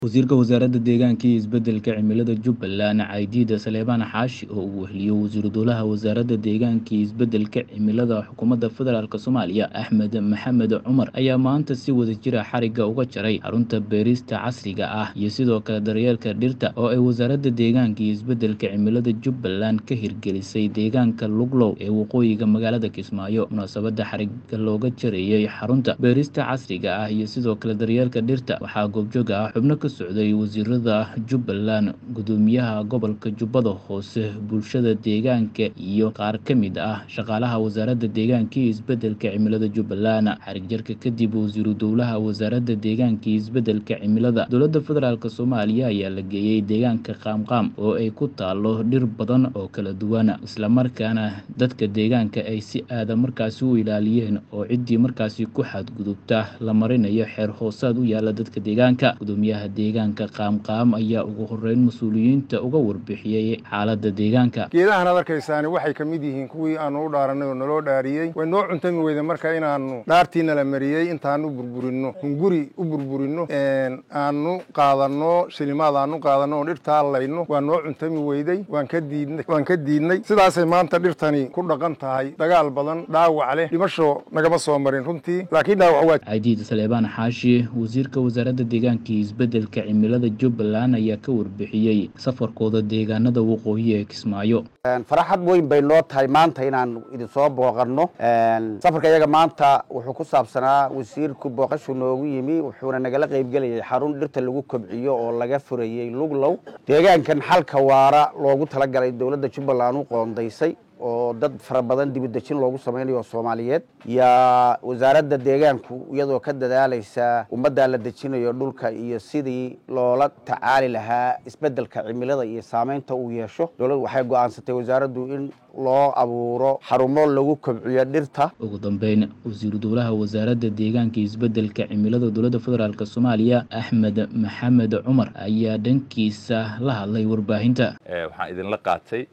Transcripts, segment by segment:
Wasiirka Wasaaradda Deegaanka iyo Isbeddelka Cimilada Jubbaland Caydiid Saleebaan Xaashi oo uu weheliyo Wasiiru Dowlaha Wasaaradda Deegaanka iyo Isbeddelka Cimilada Xukuumadda Federaalk Soomaaliya Axmed Maxamed Cumar ayaa maanta si wadajir ah xarigga uga jaray xarunta beerista casriga ah iyo sidoo kale daryeelka dhirta oo ay Wasaaradda Deegaanka iyo Isbeddelka Cimilada Jubbaland ka hirgelisay deegaanka Luglow ee waqooyiga magaalada Kismaayo munaasabadda xarigga looga jarayay xarunta beerista casriga ah iyo sidoo kale daryeelka dhirta waxaa goobjoog ah xubno ka socday wasiirada Jubbaland gudoomiyaha gobolka Jubbada Hoose bulshada deegaanka iyo qaar ka mid ah shaqaalaha Wasaaradda Deegaanka iyo Isbeddelka Cimilada Jubbaland xarig jarka kadib Wasiiru Dowlaha Wasaaradda Deegaanka iyo Isbeddelka Cimilada Dowladda Federaalk Soomaaliya ayaa la geeyay deegaanka Qaamqaam oo ay ku taalo dhir badan oo kala duwan isla markaana dadka deegaanka ay si aad markaasi u ilaaliyeen oo ciddii markaasi ku xadgudubta la marinayo xeer hoosaad u yaala dadka deegaanka gudoomiyaha deegaanka qaamqaam ayaa ugu horeyn mas-uuliyiinta uga warbixiyey xaaladda deegaanka geedahan ad arkaysaani waxay ka mid yihiin kuwii aanu u dhaaranay oo naloo dhaariyey way noo cuntami weyda marka inaanu dhaartiina la mariyey intaanu burburinno hunguri u burburinno aanu qaadanno shilimaad aanu qaadanno oo dhirta allayno waa noo cuntami weyday waan ka diidnay waan ka diidnay sidaasay maanta dhirtani ku dhaqan tahay dagaal badan dhaawac leh dhimasho nagama soo marin runtii laakiin dhaawac waa caydiid saleebaan xaashi wasiirka wasaaradda deegaanka iyo isbeddelka cimilada jubbaland ayaa ka warbixiyey safarkooda deegaanada waqooyi ee kismaayo faraxad weyn bay noo tahay maanta inaan idinsoo booqanno safarka iyaga maanta wuxuu ku saabsanaa wasiirku booqashu noogu yimi wuxuuna nagala qaybgelayay xarun dhirta lagu kobciyo oo laga furayey luglow deegaankan xalka waara loogu talagalay dowladda jubbaland u qoondaysay oo dad fara badan dibudejin loogu samaynayo oo soomaaliyeed yaa wasaaradda deegaanku iyadoo ka dadaalaysa ummaddaa la dejinayo dhulka iyo sidii loola tacaali lahaa isbeddelka cimilada iyo saameynta uu yeesho dowladdu waxay go'aansatay wasaaraddu in loo abuuro xarumo lagu kobciyo dhirta ugu dambeyn wasiiru dowlaha wasaaradda deegaanka iyo isbeddelka cimilada dowladda federaalk soomaaliya axmed maxamed cumar ayaa dhankiisa la hadlay warbaahinta waxaan idinla qaatay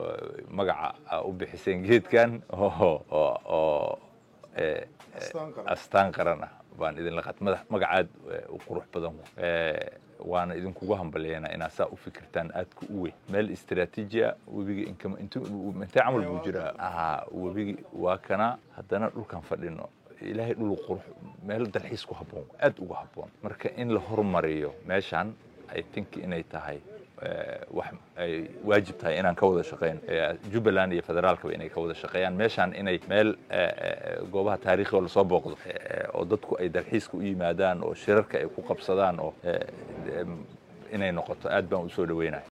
magaca u bixiseen geedkan oo astaan qaran ah baan idinla qaatay magacaad u qurux badan waana idinkugu hambalyeena inaad saa u fikirtaan aadka u weyn meel istraatiiji a webiga intee camal buu jiraa webigi waa kana haddana dhulkan fadhino ilaahay dhul qurux meel dalxiis ku habboon aad ugu habboon marka in la hormariyo meeshaan i think inay tahay wax ay waajib tahay inaan ka wada shaqeyno jubbaland iyo federaalkaba inay ka wada shaqeeyaan meeshaan inay meel goobaha taariikhiga lasoo booqdo oo dadku ay dalxiiska u yimaadaan oo shirarka ay ku qabsadaan oo inay noqoto aad baan usoo dhaweynaya